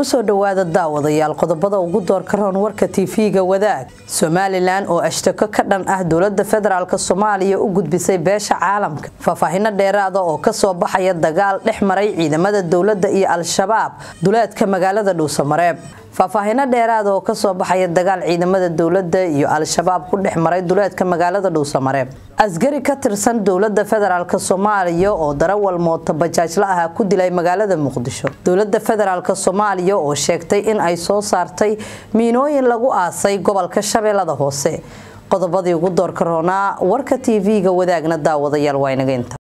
kusoo dhowaada daawadayaal qodobada ugu doorka roon warka tv-ga wadaag somalilan oo ashtako ka dhan ah dowlada federaalk soomaaliya u gudbisay beesha caalamka faahfaahino dheeraada oo kasoo baxaya dagaal dhex maray ciidamada dowlada iyo al-shabaab duleedka magaalada dhuusamareeb faahfaahino dheeraada oo kasoo baxaya dagaal ciidamada dowlada iyo al-shabaab ku dhex maray duleedka magaalada dhuusamareeb askari ka tirsan dowlada federaalk soomaaliya oo darawal mooto bajaajla ah ku dilay magaalada muqdisho dowlada federaalk soomaaliya oo sheegtay in ay soo saartay miinooyin lagu aasay gobolka shabeellada hoose qodobadii ugu doorka roonaa warka tv-ga wadaagna daawadayaal waa inaga inta